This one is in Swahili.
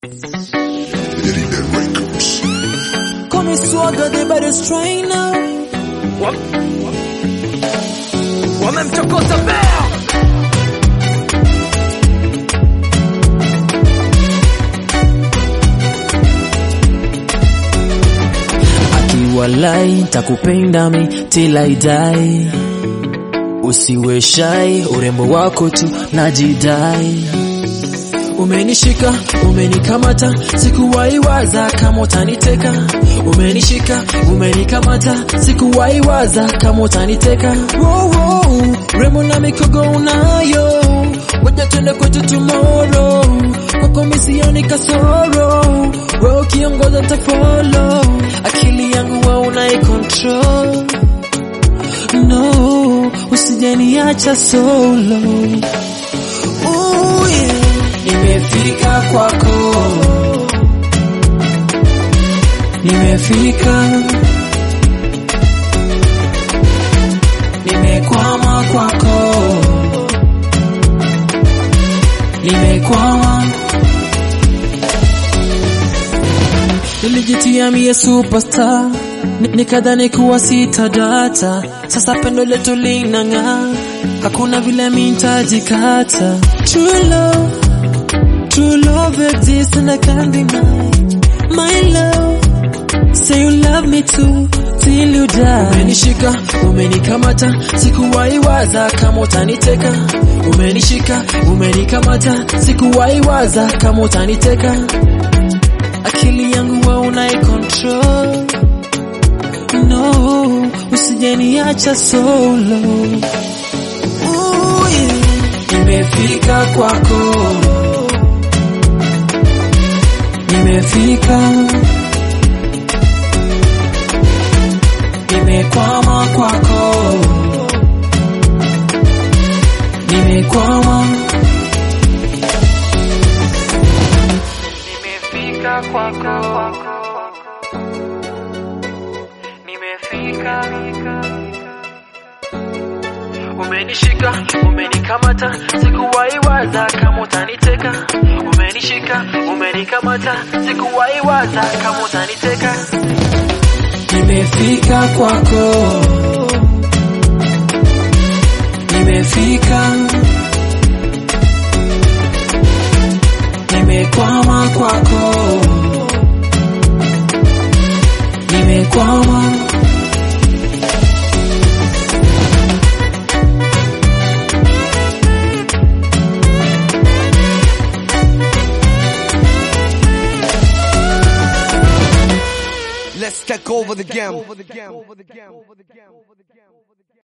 Call me swagger, the baddest trainer. wamemchokoza bea Akiwalai takupenda mi till I die. Usiwe shy, urembo wako tu najidai. Umenishika, umenikamata, sikuwahi waza kama utaniteka. Umenishika, umenikamata, sikuwahi waza kama utaniteka. Wow, wow, rembo na mikogo unayo, ngoja twende kwetu tomorrow. Kwako mi sioni kasoro, wewe ukiongoza nitafollow. Akili yangu wewe unaicontrol, no, usijeniacha solo. Ooh, yeah. Nimefika kwako, nimefika, nimekwama kwako, nimekwama. Nilijitia mie superstar, Ni- nikadhani kuwa sitadata. Sasa pendo letu linang'aa, hakuna vile mintajikata. True love True love exists and I can't deny My love Say you love me too Till you die Umenishika, umenikamata Sikuwahi waza kama utaniteka Umenishika, umenikamata Sikuwahi waza kama utaniteka Akili yangu wewe unaicontrol No, usijeniacha solo Ooh, yeah. Nimefika kwako nimefika, nimekwama kwako, nimekwama, nimefika kwako nimefika umenishika, umenikamata, sikuwahi waza kama utaniteka, umenishika, umenikamata, sikuwahi waza kama utaniteka, nimefika kwako, nimefika, nimekwama kwako, nimekwama. Let's take over the game.